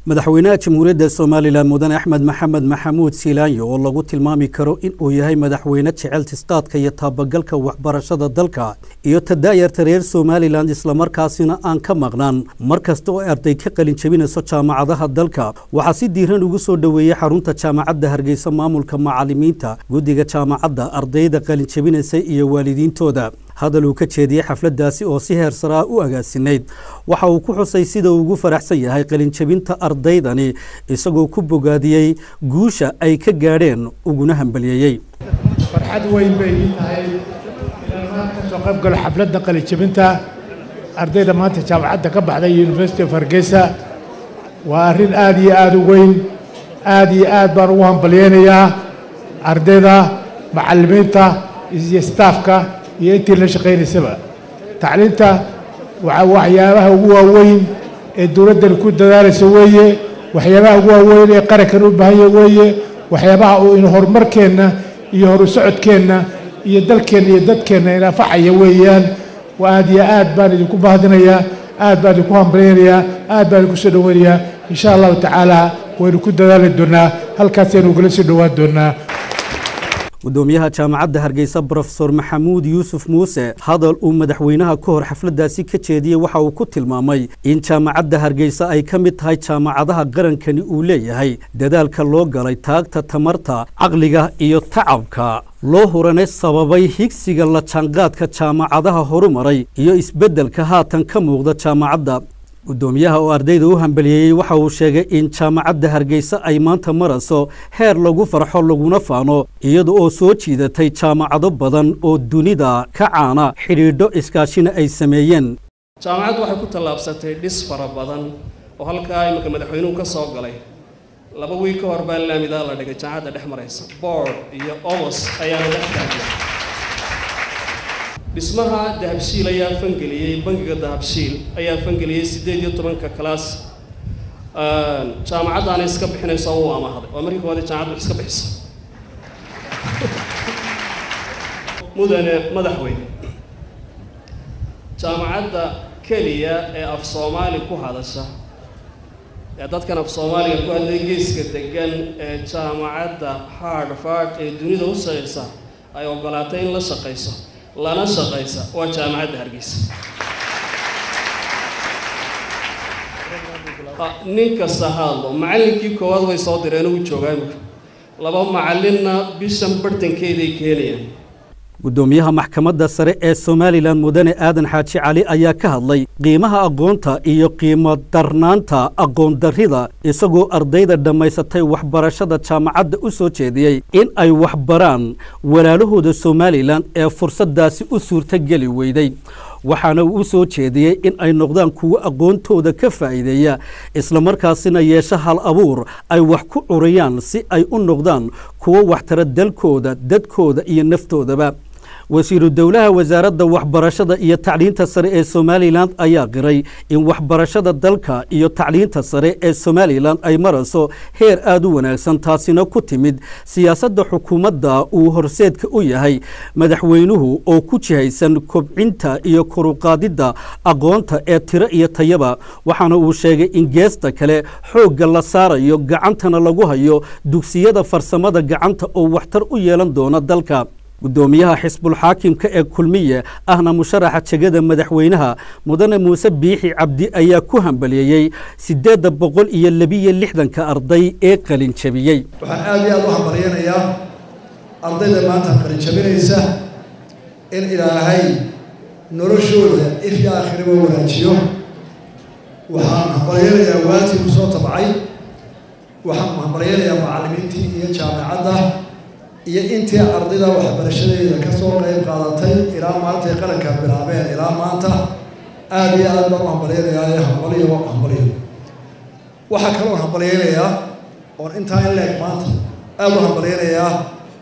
madaxweynaha jamhuuriyadda somalilan mudane axmed maxamed maxamuud siilaanyo oo lagu tilmaami karo in uu yahay madaxweyne jecel tisqaadka iyo taabagalka waxbarashada dalka iyo tadaayarta reer somalilan islamarkaasina aan ka maqnaan mar kasta oo arday ka qalin jebinayso jaamacadaha dalka waxaa si diiran ugu soo dhoweeyey xarunta jaamacadda hargeysa maamulka macalimiinta guddiga jaamacadda ardayda qalin jebinaysa iyo waalidiintooda hadal uu ka jeediyey xafladdaasi oo si heer sare ah u agaasinayd waxa uu ku xusay sida uu ugu faraxsan yahay qalinjebinta ardaydani isagoo ku bogaadiyey guusha ay ka gaadheen uguna hambaliyeeyey farxad weyn bay ii tahay inaan maanta kasoo qayb galo xafladda qalinjebinta ardayda maanta jaamacadda ka baxday university of hargeysa waa arrin aad iyo aad u weyn aad iyo aad baan ugu hambalyeynayaa ardayda macallimiinta iyo staafka iyo intii la shaqaynaysaba tacliinta waa waxyaabaha ugu waaweyn ee dowladdan ku dadaalaysa weeye waxyaabaha ugu waaweyn ee qarankan u baahanya weeye waxyaabaha uu in horumarkeenna iyo horu socodkeenna iyo dalkeenna iyo dadkeenna inafacaya weeyaan aad iyo aad baan idinku bahdinayaa aad baan idinku hambalyaynayaa aad baan idinku soo dhoweynayaa insha allahu tacaala waynu ku dadaali doonaa halkaasaynu ugula soo dhowaan doonaa gudoomiyaha jaamacadda hargeysa brofesor maxamuud yuusuf muuse hadal uu madaxweynaha ka hor xafladdaasi ka jeediyey waxa uu ku tilmaamay in jaamacadda hargeysa ay ka mid tahay jaamacadaha qarankani uu leeyahay dadaalka loo galay taagta tamarta caqliga iyo tacabka loo huranay sababay higsiga la jaanqaadka jaamacadaha horumaray iyo isbeddelka haatan ka muuqda jaamacadda gudoomiyaha oo ardayda u hambaliyeeyey waxa uu sheegay in jaamacadda hargeysa ay maanta marayso heer lagu farxo laguna faano iyada oo soo jiidatay jaamacado badan oo dunida ka caana xidhiidho iskaashina ay sameeyeen jaamacaddu waxay ku tallaabsatay dhis fara badan oo halkaa iminka madaxweynuhu ka soo galay laba wiil ka hor baa laamidaa la dhigay jaamacadda dhex maraysa boord iyo omos ayaa la dhex taagay dhismaha dahabshiil ayaa fangeliyey bangiga dahabshiil ayaa fangeliyey siddeed iyo tobanka kalaas jaamacaddaana iska bixinayso uu amahday waa markii koowaad jaamacaddu iska bixisa mudane madaxweyne jaamacadda keliya ee af soomaali ku hadasha ee dadkan af soomaaliga ku hadlay geeska degan ee jaamacadda hardfard ee dunida u shaqaysa ay ogolaatay in la shaqayso lana shaqaysa waa jaamacadda hargeysa nin kasta hadlo macallinkii koowaad way soo direen ugu joogaa imika laba macallinna bishan bartankeeday keenayaan gudoomiyaha maxkamadda sare ee somalilan mudane aadan xaaji cali ayaa ka hadlay qiimaha aqoonta iyo qiimo darnaanta aqoon darrida isagoo ardayda dhammaysatay waxbarashada jaamacadda u soo jeediyey in ay waxbaraan walaalahooda somalilan ee fursaddaasi u suurtogeli weyday waxaana uu u soo jeediyey in ay noqdaan kuwo aqoontooda ka faa'iideeya islamarkaasina yeesho hal abuur ay wax ku curiyaan si ay u noqdaan kuwo waxtara dalkooda dadkooda iyo naftoodaba wasiiru dowlaha wasaaradda waxbarashada iyo tacliinta sare ee somalilan ayaa qiray in waxbarashada dalka iyo tacliinta sare ee somalilan ay marayso heer aada u wanaagsan taasina ku timid siyaasadda xukuumadda uu horseedka u yahay madaxweynuhu oo ku jihaysan kobcinta iyo koruqaadidda aqoonta ee tiro iyo tayaba waxaana uu sheegay in geesta kale xoogga la saarayo gacantana lagu hayo dugsiyada farsamada gacanta oo waxtar u yeelan doona dalka gudoomiyaha xisbulxaakimka ee kulmiye ahna musharaxa jegada madaxweynaha mudane muuse biixi cabdi ayaa ku hambaliyeeyey siddeedda boqol iyo labiyo lixdanka arday ee qalin jabiyey waxaan aad iyo aad u hambalyaynayaa ardayda maanta qalin jabinaysa in ilaahay noloshooda if iyo aakhiraba wanaajiyo waxaan hambalyaynayaa waalidkii ku soo tabcay waxaan hambalyaynayaa macallimiintii iyo jaamacadda iyo intii ardayda waxbarashadeeda ka soo qayb qaadatay ilaa maantay qaranka bilaabeen ilaa maanta aada iyo aad baan u hambalyaynayaa hambaliyo hambaliyo waxaa kaloo hambalyaynayaa oon intaa in leeg maanta aada u hambalyaynayaa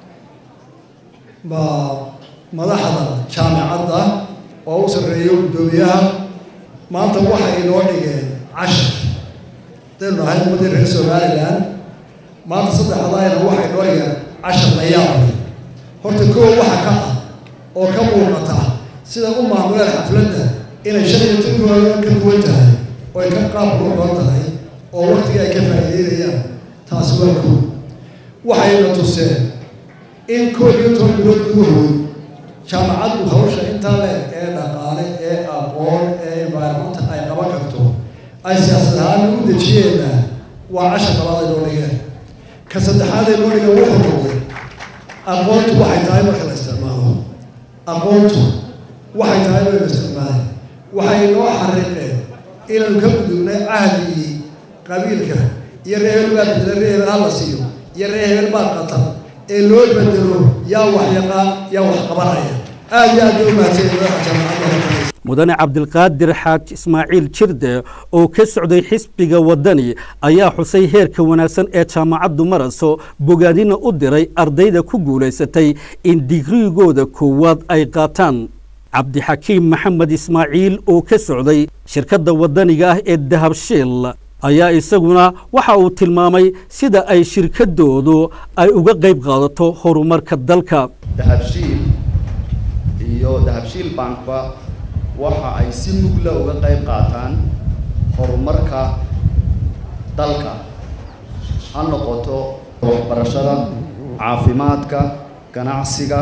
ma madaxda jaamicadda oo u sarreeyo guddoomiyaha maanta waxay inoo dhigeen cashar hadaynu nahay ummaddii reer somalilan maanta saddexdaayna waxay inoo dhigeen cashar la yaabay horta koow waxa ka ah oo ka muuqata sida u maamuleen xafladda inay shan iyo tonkooda ka duwan tahay oo ay ka qaab quruxoon tahay oo waktiga ay ka faa'iideynayaan taasi waa koob waxayna tuseen in koob iyo toban bilood gudahood jaamacaddu hawsha intaa leeg ee dhaqaale ee aqoon ee environmental ay qaban karto ay siyaasad ahaan u dejiyeenna waa cashar labaad ay noo dhigeen ka saddexaad ay noo dhigeen wuxuu noqday aqoontu waxay tahay marka la isticmaalo aqoontu waxay tahay baynu isticmaalay waxay noo xariiqeen inaynu ka gudubnay cahdigii qabiilka iyo ree hebel baa bedela ree hebel hala siiyo iyo ree hebel baa qatar ee loo bedelo yaa wax yaqaan yaa wax qabanaya aad iyo aad bay u mahadsan madaxa jaamacadda mudane cabdilqaadir xaaj ismaaciil jirde oo ka socday xisbiga waddani ayaa xusay heerka wanaagsan ee jaamacaddu maraso bogaadina u diray ardayda ku guulaysatay in digrigooda koowaad ay qaataan cabdixakiim maxamed ismaaciil oo ka socday shirkadda waddaniga ah ee dahabshiil ayaa isaguna waxa uu tilmaamay sida ay shirkaddoodu ay uga qayb qaadato horumarka dalka dahabshiil iyo dahabshiil bankba waxa ay si mugla uga qayb qaataan horumarka dalka ha noqoto waxbarashada caafimaadka ganacsiga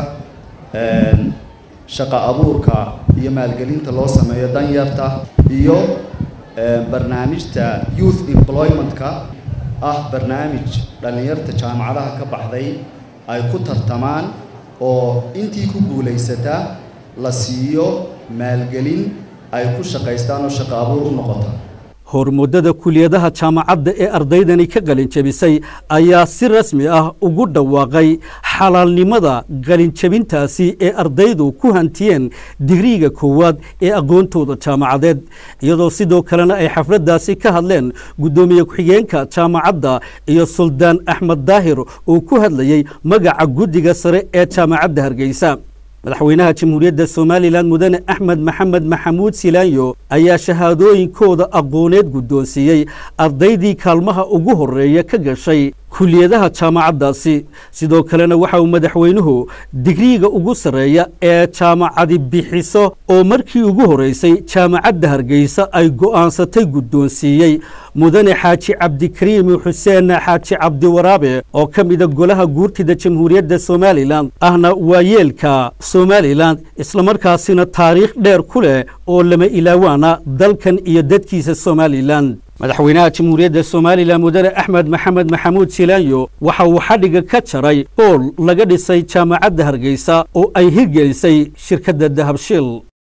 shaqa abuurka iyo maalgelinta loo sameeyo danyarta iyo barnaamijta youth employment-ka ah barnaamij dhallinyarta jaamacadaha ka baxday ay ku tartamaan oo intii ku guulaysata la siiyo maalgelin ay ku shaqaystaan oo shaqo abuur u noqota hormuddada kuliyadaha jaamacadda ee ardaydani ka qalinjabisay ayaa si rasmi ah ugu dhawaaqay xalaalnimada qalinjabintaasi ee ardaydu ku hantiyeen digriiga koowaad ee aqoontooda jaamacadeed iyadoo sidoo kalena ay xafladdaasi ka hadleen guddoomiye ku-xigeenka jaamacadda iyo suldaan axmed daahir oo ku hadlayey magaca guddiga sare ee jaamacadda hargeysa madaxweynaha jamhuuriyadda somalilan mudane axmed maxamed maxamuud silaanyo ayaa shahaadooyinkooda aqooneed guddoonsiiyey ardaydii kaalmaha ugu horreeya ka gashay kuliyadaha jaamacaddaasi sidoo kalena waxa uu madaxweynuhu digriiga ugu sarreeya ee jaamacadi bixiso oo markii ugu horreysay jaamacadda hargeysa ay go'aansatay guddoonsiiyey mudane xaaji cabdikariim xuseen xaaji cabdiwaraabe oo ka mida golaha guurtida jamhuuriyadda somalilan ahna waayeelka somalilan islamarkaasina taariikh dheer ku leh oo lama ilaawaana dalkan iyo dadkiisa somalilan madaxweynaha jamhuuriyadda somalilan mudane axmed maxamed maxamuud silaanyo waxa uu xadhiga ka jaray bool laga dhisay jaamacadda hargeysa oo ay hirgelisay shirkadda dahabshiil